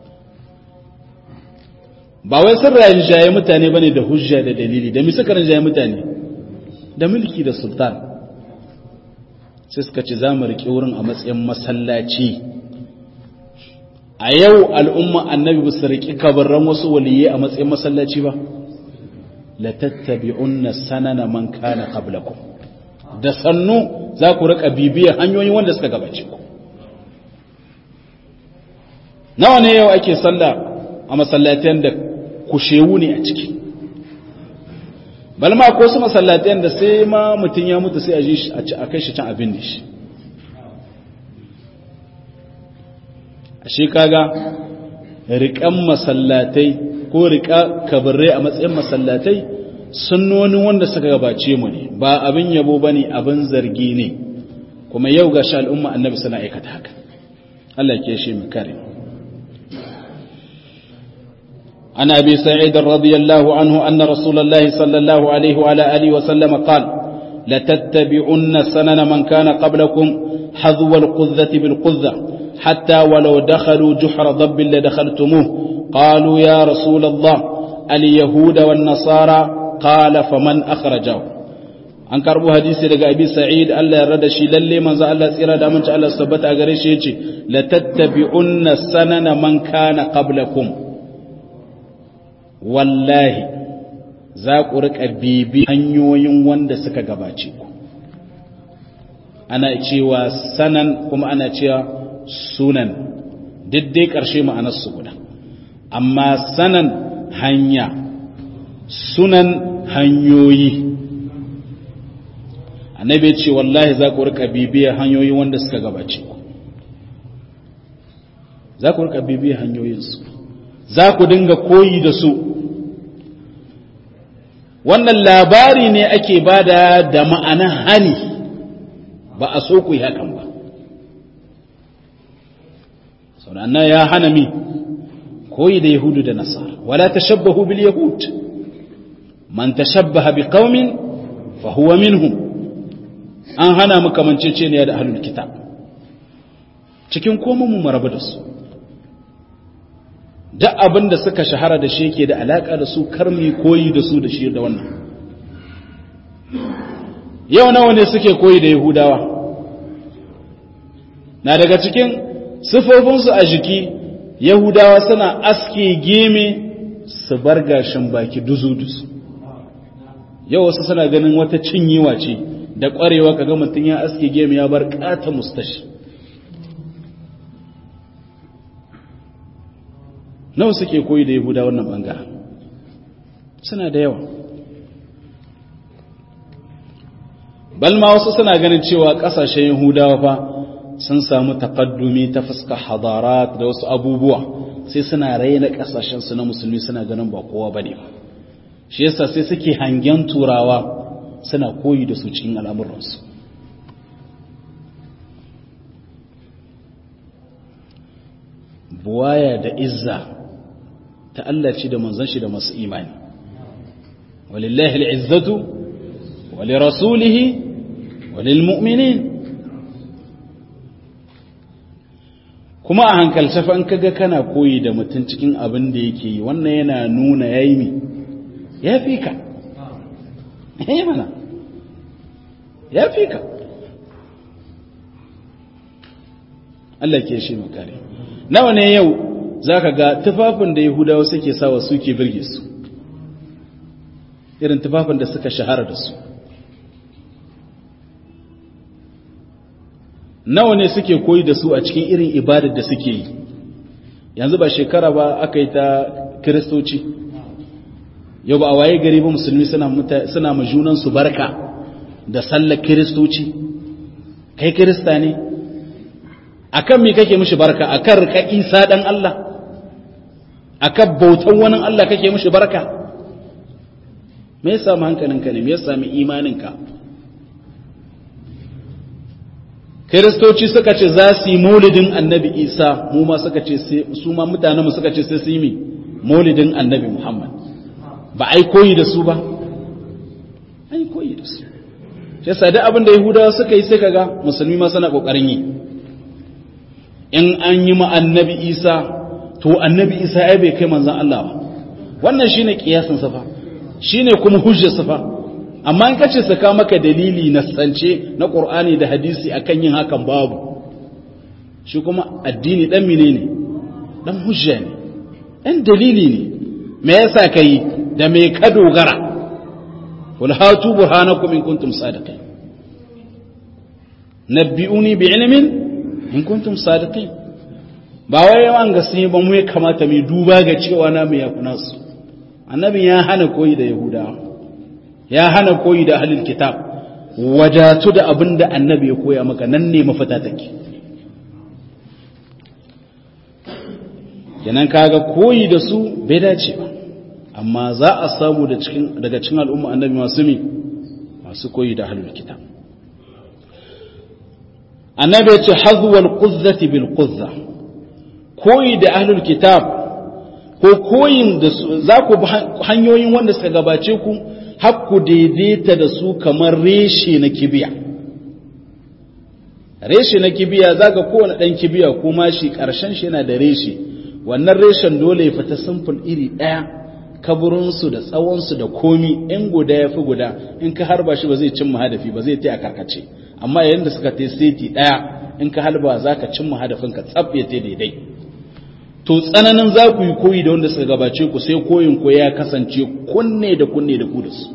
ba wai sun rinjaye mutane bane da hujja da dalili da mi suka rinjaye mutane da mulki da sultan sai suka ce za mu riƙe wurin a matsayin masallaci a yau al'umma annabi su riƙi kabarran wasu waliyai a matsayin masallaci ba la tattabi'unna sanana man kana qablakum da sannu za ku riƙa bibiyar hanyoyi wanda suka gabace ku nawa ne yau ake sallah a masallatan da kushewu ne a ciki balma ko su masallatan da sai ma mutum ya mutu sai a ji a kai shi can abin da shi a shi kaga riƙan masallatai ko riƙa kabirai a matsayin masallatai sunnoni wanda suka gabace mu ne ba abin yabo ba ne abin zargi ne kuma yau ga sha al'umma annabi suna aikata haka Allah ke shi mu kare عن أبي سعيد رضي الله عنه أن رسول الله صلى الله عليه وعلى آله وسلم قال لتتبعن سنن من كان قبلكم حذو القذة بالقذة حتى ولو دخلوا جحر ضب لدخلتموه قالوا يا رسول الله اليهود والنصارى قال فمن أخرجه an karbo hadisi daga abi sa'id Allah ya rada shi lalle manzo Allah tsira da aminci Allah tabbata a gare shi yace la tattabi'unna sanana man kana qablakum wallahi za ku riƙa bibi hanyoyin wanda suka gabace ku ana cewa sanan kuma ana cewa sunan diddai ƙarshe ma'anarsu guda amma sanan hanya sunan hanyoyi annabi ce wallahi za ku riƙa bibiya hanyoyin wanda suka gabace ku za ku riƙa bibiya hanyoyinsu za ku dinga koyi da su wannan labari ne ake bada da ma'ana hani ba a so ku yi hakan ba sauranna ya hana mi koyi da yahudu da nasara wala tashabbahu bil yahud man tashabbaha bi qaumin fa huwa minhum an hana mu kamanceceniya da ahlul kitab cikin komai mu marabu da su duk abin da suka shahara da shi yake da alaka da su karmi koyi da su da shi da wannan yau nawa ne suke koyi da yahudawa na daga cikin sifofinsu a jiki yahudawa suna aske geme su bar gashin baki duzu-duzu yau wasu suna ganin wata cinyewa ce da ƙwarewa kaga mutum ya aske geme ya bar ƙata mustashi nawa suke koyi da yahuda wannan bangaren suna da yawa balma wasu suna ganin cewa kasashen yahudawa fa sun samu takaddumi ta fuska hadarat da wasu abubuwa sai suna raina kasashensu na musulmi suna ganin ba kowa ba ne shi yasa sai suke hangen turawa suna koyi da su cikin al'amuransu buwaya da izza ta Allah ce da manzon shi da masu imani walillahi al'izzatu wali rasulihi walil mu'minin kuma a hankalce fa in kaga kana koyi da mutum cikin abin da yake yi wannan yana nuna yayi mi ya fi ka eh mana ya fi ka Allah ke shi makare nawa ne yau za ka ga tufafin da yahudawa suke sawa suke birge su irin tufafin da suka shahara da su nawa ne suke koyi da su a cikin irin ibadar da suke yi yanzu ba shekara ba aka yi ta kiristoci yau ba a waye gari ba musulmi suna ma junansu barka da sallar kiristoci kai kirista ne akan me kake mishi barka akan rika isa dan Allah akan bautan wani Allah kake mishi barka me ya samu hankalinka ne me ya sami imaninka kiristoci suka ce za su yi maulidin annabi isa mu ma suka ce su ma mutanenmu suka ce sai su yi maulidin annabi muhammad ba ai koyi da su ba ai koyi da su shi sa duk abin da yahudawa suka yi sai kaga musulmi ma suna kokarin yi in an yi ma annabi isa to annabi isa ai bai kai manzon Allah ba wannan shine kiyasin sa fa shine kuma hujjar sa fa amma in kace saka maka dalili na sance na Qur'ani da hadisi akan yin hakan babu shi kuma addini dan menene dan hujja ne dan dalili ne me yasa kai da me ka dogara wal hatu burhanakum in kuntum sadiqin nabbi'uni bi ilmin in kuntum sadiqin ba wai yawan gasi ba mu ya kamata mu duba ga cewa na mu yafi nasu annabi ya hana koyi da yahudawa ya hana koyi da ahlul kitab wadatu da abin da annabi ya koya maka nan ne mafita take kenan kaga koyi da su bai dace ba amma za a samu daga cikin al'umma annabi masu mi masu koyi da ahlul kitab annabi ya ce hazwal quzzati bil quzza koyi da ahlul kitab ko koyin da za ku hanyoyin wanda suka gabace ku hakku daidaita da su kamar reshe na kibiya reshe na kibiya za ga kowane ɗan kibiya kuma shi ƙarshen shi yana da reshe wannan reshen dole ya fita simple iri ɗaya kaburinsu da tsawonsu da komi in guda ya fi guda in ka harba shi ba zai cimma hadafi ba zai ta a karkace amma yayin da suka ta seti ɗaya in ka halba za ka cimma hadafinka tsab ya ta daidai to tsananin za ku yi koyi da wanda suka gabace ku sai koyin ku ya kasance kunne da kunne da ku da su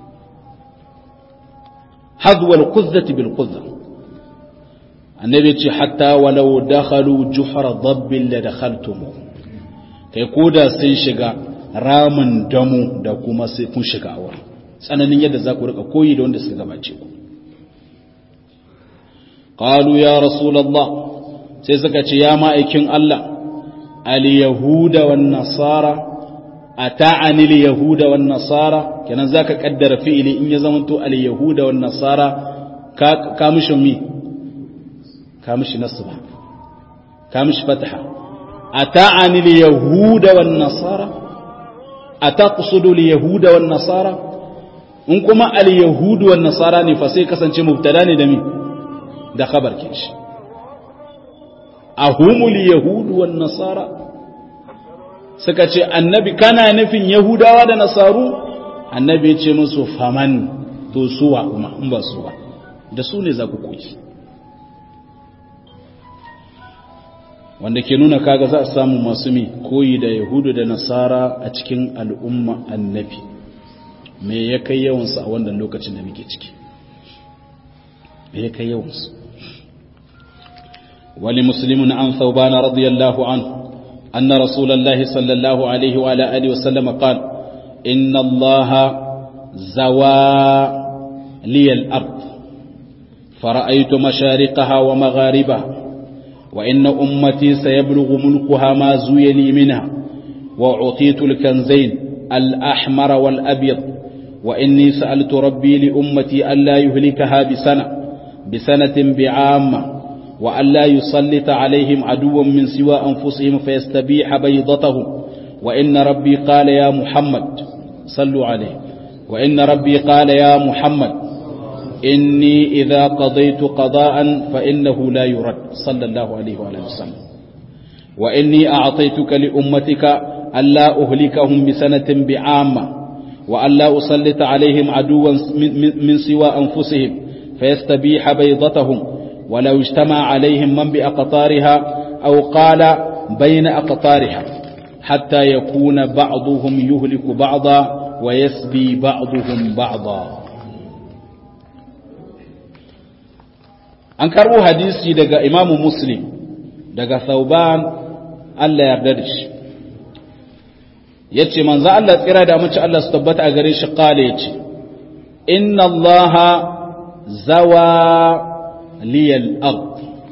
hadwal kuzzati bil kuzza annabi ce hatta walau dakhalu juhra dabbin la dakhaltum kai koda sun shiga ramin damu da kuma sai kun shiga awa tsananin yadda za ku rika koyi da wanda suka gabace ku qalu ya rasulullah sai suka ce ya ma'aikin Allah al-yahuda wan nasara ata'ani al-yahuda wan nasara kenan zaka kaddara fi'ili in ya zamanto al-yahuda wan nasara ka ka mishi mi ka mishi nasba ka mishi fatha ata'ani al-yahuda wan nasara ataqsudu al-yahuda wan nasara in kuma al-yahudu wan nasara ne fa sai kasance mubtada ne da mi da khabar kin shi ahumul yahudu wan nasara suka ce annabi kana nufin yahudawa da nasaru annabi ya ce musu faman to suwa kuma in ba su ba da su ne za ku koyi wanda ke nuna kaga za a samu masu mi koyi da yahudu da nasara a cikin al'umma annabi me ya kai yawansu a wannan lokacin da muke ciki me ya kai yawansu ولمسلم عن ثوبان رضي الله عنه أن رسول الله صلى الله عليه وعلى آله وسلم قال إن الله زوى لي الأرض فرأيت مشارقها ومغاربها وإن أمتي سيبلغ ملكها ما زوي لي منها وأعطيت الكنزين الأحمر والأبيض وإني سألت ربي لأمتي ألا يهلكها بسنة بسنة بعامة وألا يسلط عليهم عدوا من سوى أنفسهم فيستبيح بيضتهم وإن ربي قال يا محمد صلوا عليه وإن ربي قال يا محمد إني إذا قضيت قضاء فإنه لا يرد صلى الله عليه وآله وسلم وإني أعطيتك لأمتك ألا أهلكهم بسنة بعامة وألا أسلط عليهم عدوا من سوى أنفسهم فيستبيح بيضتهم ولو اجتمع عليهم من بأقطارها أو قال بين أقطارها حتى يكون بعضهم يهلك بعضا ويسبي بعضهم بعضا an karbo hadisi daga imamu muslim daga sauban Allah yarda da shi ya ce manzo Allah tsira da mace Allah su tabbata a gare shi kala ya ce inna Allah zawa liyal ard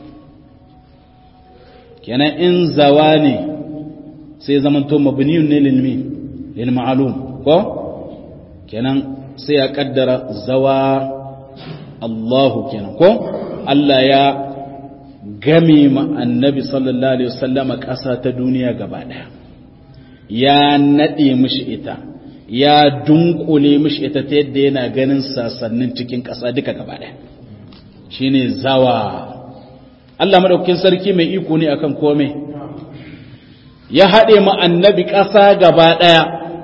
kenan in zawa ne sai zamanto mabniyun ne lilmi lil ma'lum ko kenan sai ya kaddara zawa Allahu kenan ko Allah ya game ma annabi sallallahu alaihi wasallama ƙasa ta duniya gaba ɗaya ya naɗe mishi ita ya dunkule mishi ita ta yadda yana ganin sasannin cikin ƙasa duka gaba ɗaya shine zawa Allah madaukakin sarki mai iko ne akan komai ya haɗe ma annabi ƙasa gaba ɗaya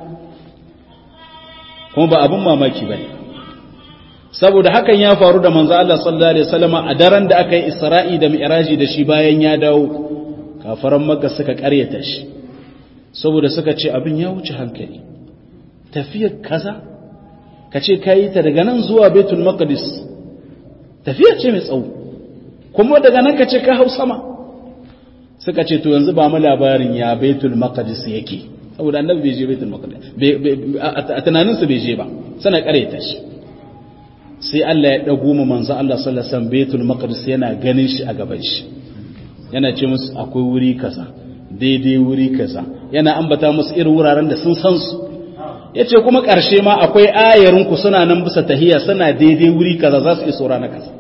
kuma ba abin mamaki ba ne saboda hakan ya faru da manzo Allah sallallahu alaihi wasallam a daren da aka yi Isra'i da Mi'raji da shi bayan ya dawo kafaran Makka suka ƙaryata shi saboda suka ce abin ya wuce hankali tafiyar kaza kace kai ta daga nan zuwa Baitul Maqdis tafiya ce mai tsawo kuma daga nan kace ka hau sama suka ce to yanzu ba mu labarin ya Baitul Maqdis yake saboda annabi bai je Baitul Maqdis a tunaninsu bai je ba sana ƙaryata shi sai Allah ya ɗago mu manzo Allah sallallahu alaihi wasallam Baitul Maqdis yana ganin shi a gaban shi yana ce musu akwai wuri kaza daidai wuri kaza yana ambata musu irin wuraren da sun san su yace kuma ƙarshe ma akwai ayarin ku suna nan bisa tahiya suna daidai wuri kaza za su iso rana kaza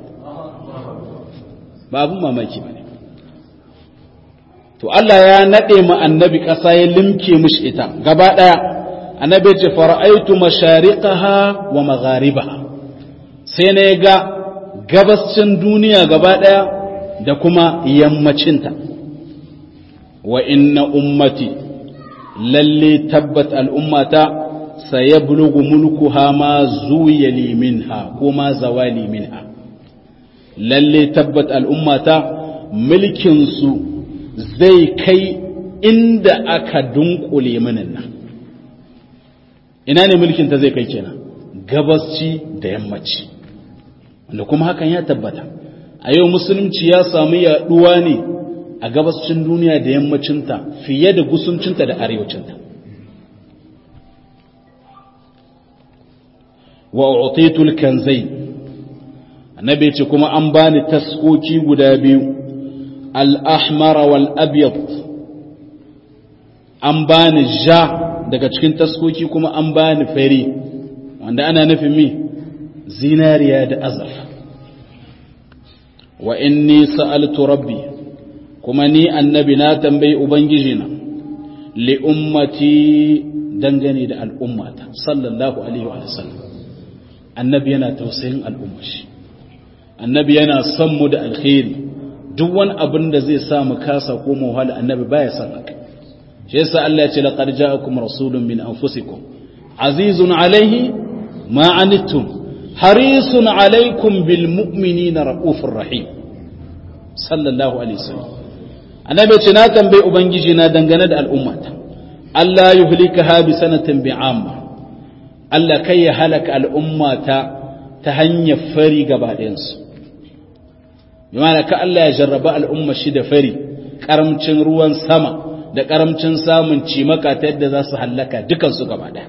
ba abun mamaki bane to Allah ya nade mu annabi ƙasa ya limke mishi ita gaba daya annabi ya ce fara'aitu mashariqaha wa magharibaha sai na ga gabascin duniya gaba ɗaya da kuma yammacinta wa inna ummati lalle tabbat al'ummata saya bulugu mulku ha ma zuya liminha ko ma zawali minha lalle tabbat al'ummata mulkinsu zai kai inda aka dunkule minin nan ina ne mulkinta zai kai kenan gabasci da yammaci wanda kuma hakan ya tabbata a yau musulunci ya samu yaduwa ne a gabascin duniya da yammacinta fiye da gusuncinta da arewacinta wa utitul kanzai annabi ce kuma an bani taskoki guda biyu al-ahmar wal abyad an bani ja daga cikin taskoki kuma an bani fari wanda ana nufin mi zinariya da azaf wa inni sa'altu rabbi kuma ni annabi na tambayi ubangijina li ummati dangane da al'ummata sallallahu alaihi wa sallam annabi yana tausayin al'ummashi annabi yana son mu da alkhairi duk wani abin da zai sa mu kasa ko mu wahala annabi baya son haka shi yasa Allah ya ce laqad ja'akum rasulun min anfusikum azizun alaihi ma anittum harisun alaikum bil mu'minina raufur rahim sallallahu alaihi wasallam annabi ce na tambayi ubangiji na dangane da al'ummata Allah yuhlikaha bi sanatin bi'amma Allah kai ya halaka al'ummata ta hanyar fari gaba ɗayansu bimana ka Allah ya jarraba al'umma shi da fari karamcin ruwan sama da karamcin samun cimaka ta yadda za su hallaka dukansu gaba ɗaya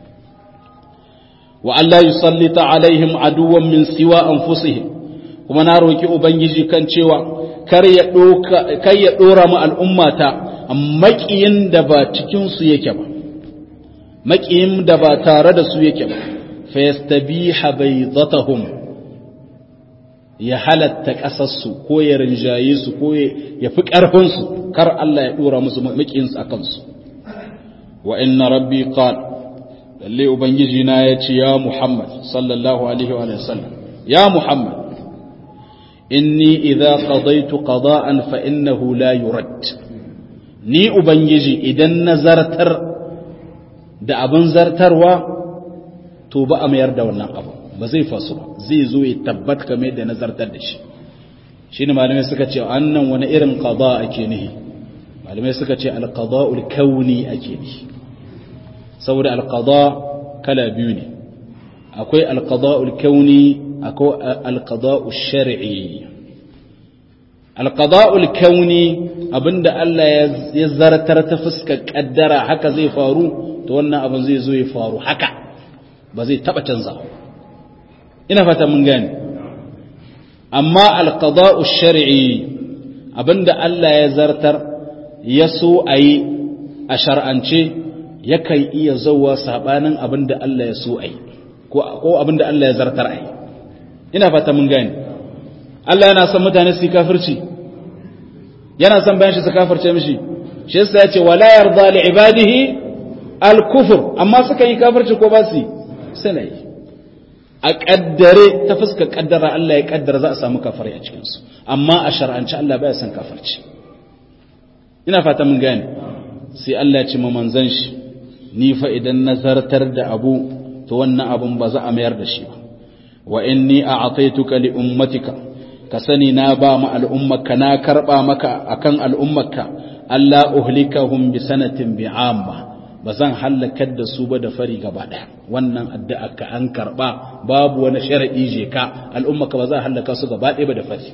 wa Allah yusallita alaihim aduwan min siwa anfusihim kuma na roki ubangiji kan cewa kar ya doka kar ya dora mu al'ummata maƙiyin da ba cikin su yake ba maƙiyin da ba tare da su yake ba fa yastabiha baydatahum ya halatta ƙasarsu ko ya rinjaye su ko ya fi ƙarfinsu kar Allah ya ɗora musu maƙinsu a kansu wa inna rabbi qal lalle ubangiji na ya ce ya muhammad sallallahu alaihi wa sallam ya muhammad inni idza qadaytu qada'an fa innahu la yurad ni ubangiji idan nazartar da abin zartarwa to ba a mayar da wannan abu ba zai fasu ba zai zo ya tabbat kamar yadda nazartar da shi shi ne malamai suka ce annan wani irin qada ake nihi malamai suka ce alqada'ul kauni ake nihi saboda alqada kala biyu ne akwai alqada'ul kauni akwai alqada'ul shar'i alqada'ul kauni abinda Allah ya zartar ta fuskar kaddara haka zai faru to wannan abin zai zo ya faru haka ba zai taba canzawa ina fata mun gane amma alqada'u shar'i abinda Allah ya zartar ya so ayi a shar'ance yakan iya zauwa sabanin abinda Allah ya so ayi ko ko abinda Allah ya zartar ayi ina fata mun gane Allah yana son mutane su kafirci yana son bayan shi su kafirce mishi shi yasa ya ce wala yarda li ibadihi al-kufr amma suka yi kafirci ko ba su yi suna yi a kaddare ta fuska kaddara Allah ya kaddara za a samu kafari a cikin su amma a shar'anci Allah baya son kafirci ina fata mun gane sai Allah ya ce ma manzon shi ni fa idan nazartar da abu to wannan abun ba za a mayar da shi ba wa inni a'taituka li ummatika ka sani na ba ma al'ummarka na karba maka akan al'ummarka Allah uhlikahum bi sanatin bi'amma ba zan halakar da su ba da fari gaba ɗaya wannan addu'a ka an karba babu wani sharadi je ka al'ummarka ba za a halaka su gaba ɗaya ba da fari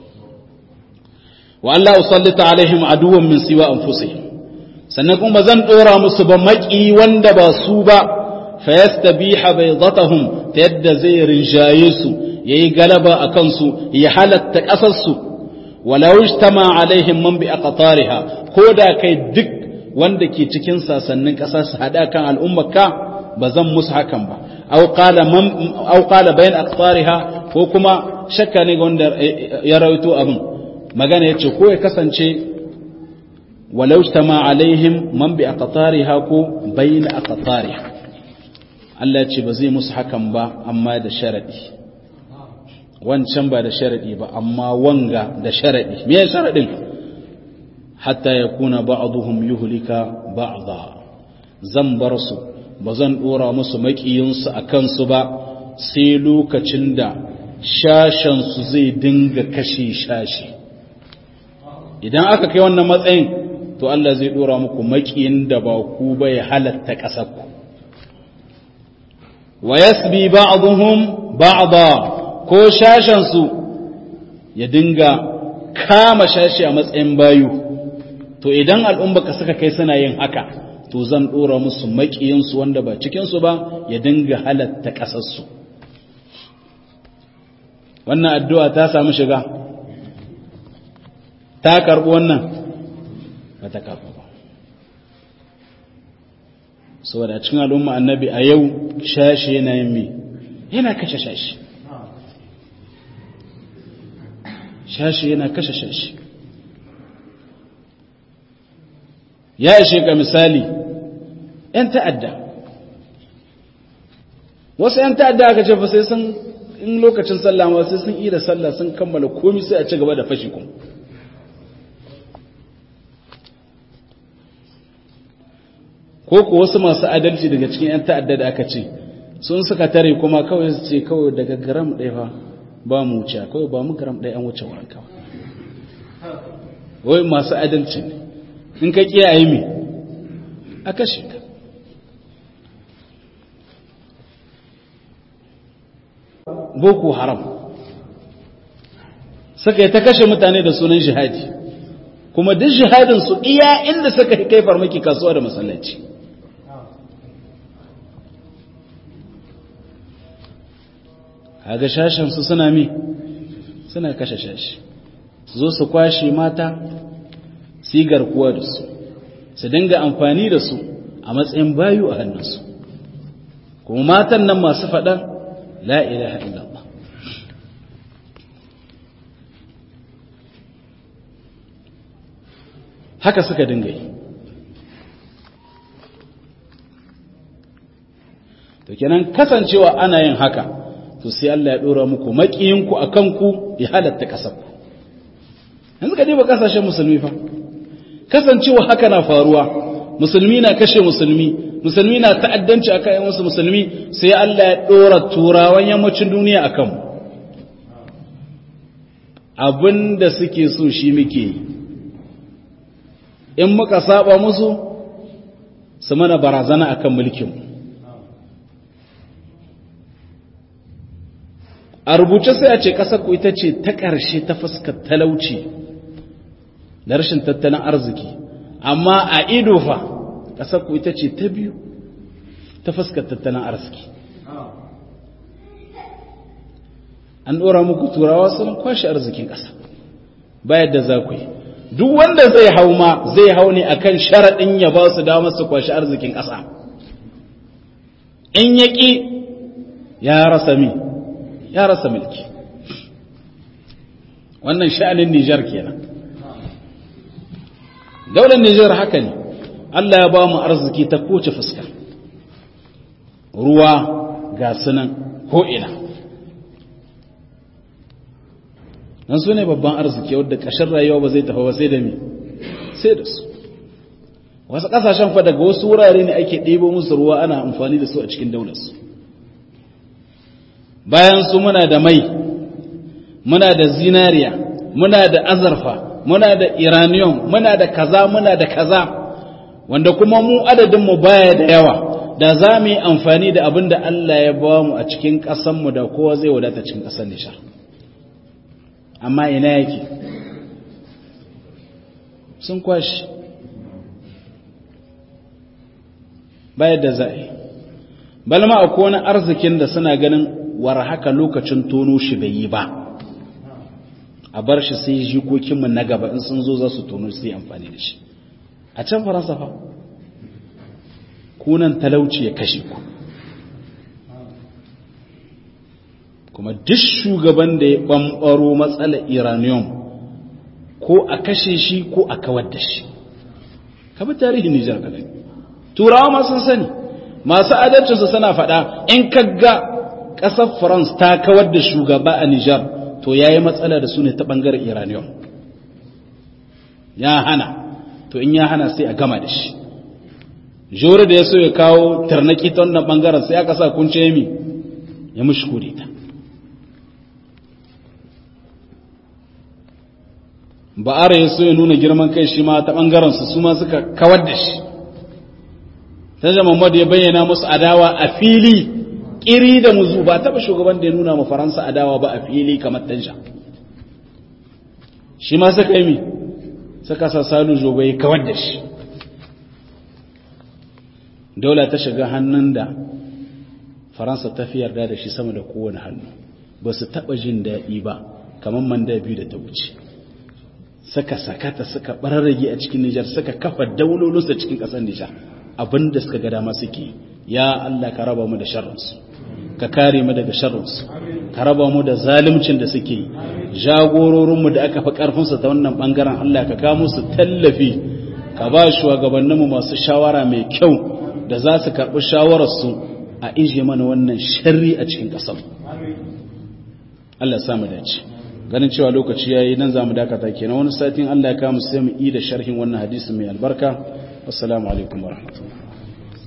wa Allah usallita alaihim aduwwan min siwa anfusihim sannan kuma zan dora musu ba maki wanda ba su ba fayastabiha baydatahum ta yadda zai rinjaye su yayi galaba akan su ya halatta kasar su walau ijtama alaihim man bi aqtariha ko da kai duk wanda ke cikin sasannin kasa su hada kan al'ummarka ba zan musu hakan ba aw qala man aw qala bayan aqtariha ko kuma shakka ne ga wanda ya rawaito abin magana yace ko ya kasance walau ijtama alaihim man bi aqtariha ko bayan aqtariha Allah ce ba zai musu hakan ba amma da sharadi wancan ba da sharadi ba amma wanga da sharadi me ya sharadin hatta yakuna ba'dhum yuhlika ba'dha zan bar su ba zan dora musu makiyin su akan su ba sai lokacin da shashan su zai dinga kashe shashi idan aka kai wannan matsayin to Allah zai dora muku makiyin da ba ku ba ya halatta kasar ku wa yasbi ba'dhum ba'da ko shashan su ya dinga kama shashi a matsayin bayu to idan al'umma ka suka kai suna yin haka to zan dora musu makiyin su wanda ba cikin su ba ya dinga halatta kasar su wannan addu'a ta samu shiga ta karbu wannan ba ta karbu ba saboda a cikin al'umma annabi a yau shashi yana yin mi yana kashe shashi shashi yana kashe shashi ya ishe ka misali ‘yan ta'adda wasu ‘yan ta'adda aka ce fa sai sun in lokacin sallah ma sai sun yi da sallah sun kammala komi sai a ci gaba da fashi kuma ko ku wasu masu adalci daga cikin 'yan ta'adda da aka ce sun suka tare kuma kawai su ce kawai daga garam ɗaya fa ba mu wuce kawai ba mu garam ɗaya an wuce wurin kawai wai masu adalci ne in ka kiyaye me a kashe ka boko haram suka yi ta kashe mutane da sunan jihadi kuma duk jihadin su iya inda suka kai farmaki kasuwa da masallaci kaga shashin su suna mi suna kashe shashi su zo su kwashe mata su yi garkuwa da su su dinga amfani da su a matsayin bayu a hannunsu kuma matan nan masu faɗa la ilaha illallah haka suka dinga yi to kenan kasancewa ana yin haka to sai Allah ya dora muku makiyinku a kanku ya halatta kasarku yanzu ka diba kasashen musulmi fa kasancewa haka na faruwa musulmi na kashe musulmi musulmi na ta'addanci akan yan wasu musulmi sai Allah ya dora turawan yammacin duniya a kanmu abinda suke so shi muke yi in muka saba musu su mana barazana akan mulkinmu a rubuce sai a ce ƙasar ku ita ce ta ƙarshe ta fuskar talauci da rashin tattalin arziki amma a ido fa ƙasar ku ita ce ta biyu ta fuskar tattalin arziki an ɗora muku turawa sun kwashe arzikin ƙasa bayar da za ku yi duk wanda zai hau ma zai hau ne akan sharaɗin ya ba su damar su kwashe arzikin ƙasa in ya ƙi ya rasa mi ya rasa mulki wannan sha'anin Nijar kenan daular Nijar haka ne Allah ya ba mu arziki ta kowace fuska ruwa ga sunan ko'ina nan su ne babban arziki wadda ƙashin rayuwa ba zai tafi ba sai da mi sai da su wasu ƙasashen fa daga wasu wurare ne ake ɗebo musu ruwa ana amfani da su a cikin daularsu bayan su muna da mai muna da zinariya muna da azarfa muna da iranium muna da kaza muna da kaza wanda kuma mu adadinmu baya da yawa da za mu yi amfani da abin da Allah ya ba mu a cikin ƙasanmu da kowa zai wadata cikin ƙasar nishar amma ina yake sun kwashi bayar da za'i balma akwai wani arzikin da suna ganin war haka lokacin tono shi bai yi ba a bar shi sai jikokinmu na gaba in sun zo za su tono su yi amfani da shi a can faransa fa kunan talauci ya kashe ku kuma duk shugaban da ya ɓamɓaro matsalar iranium ko a kashe shi ko a kawar da shi kabi tarihin nijar kadai turawa ma sun sani masu adalcinsu suna faɗa in kaga ƙasar france ta kawar da shugaba a nijar to ya yi matsala da su ne ta ɓangaren iranium ya hana to in ya hana sai a gama da shi jori da ya so ya kawo tarnaki ta wannan ɓangaren sai aka sa kunce mi ya mushi ta ba'ara ya so ya nuna girman kai shi ma ta ɓangarensu su ma suka kawar da shi ta jama'a ya bayyana musu adawa a fili ƙiri da muzu ba taɓa shugaban da ya nuna ma faransa adawa ba a fili kamar tanja shi ma suka yi mi suka sa salu jobai kawar da shi daula ta shiga hannun da faransa ta fi yarda da shi sama da kowane hannu ba su taɓa jin daɗi ba kamar manda biyu da ta wuce suka sakata suka bararrage a cikin Nijar suka kafa daulolinsu cikin ƙasar Nijar abinda suka ga dama suke ya Allah ka raba mu da sharrinsu ka kare mu daga sharrinsu ka raba mu da zalimcin da suke jagororinmu da aka fi ƙarfinsu ta wannan ɓangaren Allah ka kawo musu tallafi ka ba shugabanninmu masu shawara mai kyau da za su karɓi shawararsu a ije mana wannan sharri a cikin ƙasar Allah samu dace ganin cewa lokaci yayi nan zamu dakata kenan wani satin Allah ya kawo mu sai mu yi da sharhin wannan hadisi mai albarka assalamu alaikum warahmatullahi